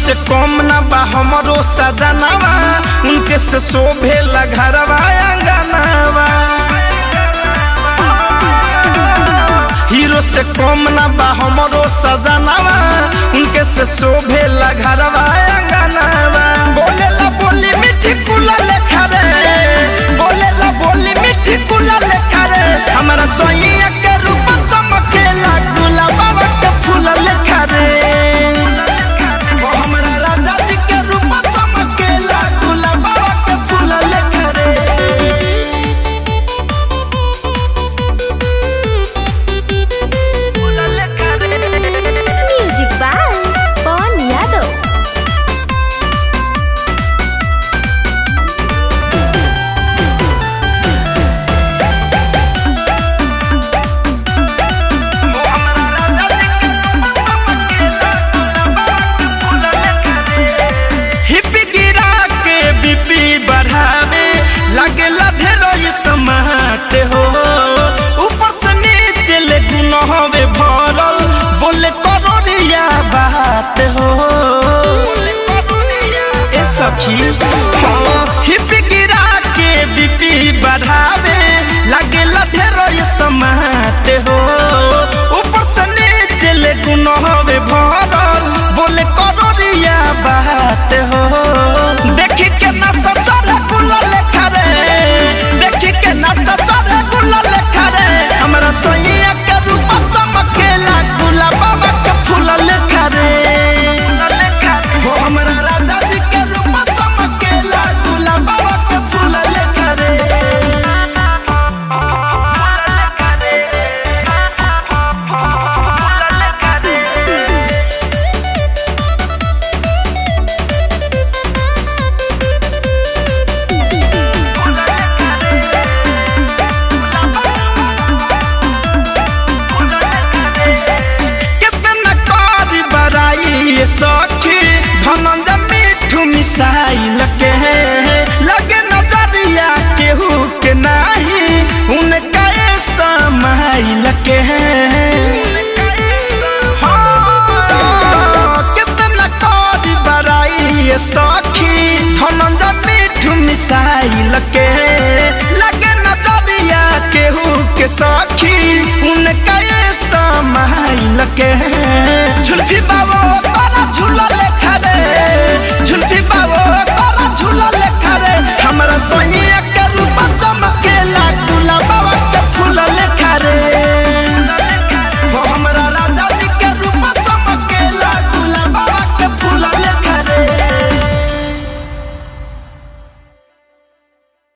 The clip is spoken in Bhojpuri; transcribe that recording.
से कम ना बा हमरो सजनावा उनके से शोभे घरवा अंगनावा हीरो से कम ना बा हमरो सजनावा उनके से शोभे घरवा अंगनावा बोले ला बोली मिठी कुला लेखा रे बोले ला बोली मिठी कुला लेखा रे हमारा सोइया के रूप चमकेला गुलाबा के फूल लेखा रे ओ हमरा राजा जी के रूप चमकेला गुलाबा के फूल लेखा रे म्यूजिक बाय पवन यादव हिप गिरा के बीपी बढ़ावे लगेला ढेरो समात हो ऊपर से नीचे ले गुनहवे भरल बोले करोड़िया बात हो ए सखी हाँ, हिप गिरा के बीपी बढ़ावे लगेला ढेरो समात हो ऊपर से नीचे ले गुनहवे भरल बोले करोड़िया बात हो देखी के ना सचरे गुला लेखा रे देखी के ना सचरे गुला लेखा रे हमरा सोइया के रूप चमकेला गुला बाबा के फूल लेखा रे हो हमरा राजा जी के रूप चमकेला गुला बाबा के फूल लेखा रे कितना कारी बराई ये सखी धनंजय मिठू मिसाइल के लगे नजरिया केहू के नाही उनका ये समाइल के हाँ, कितना कारी बराई ये सखी धनंजय मिठू मिसाइल के लगे नजरिया केहू के सखी उनका ये समाइल के झुल्फी बाबा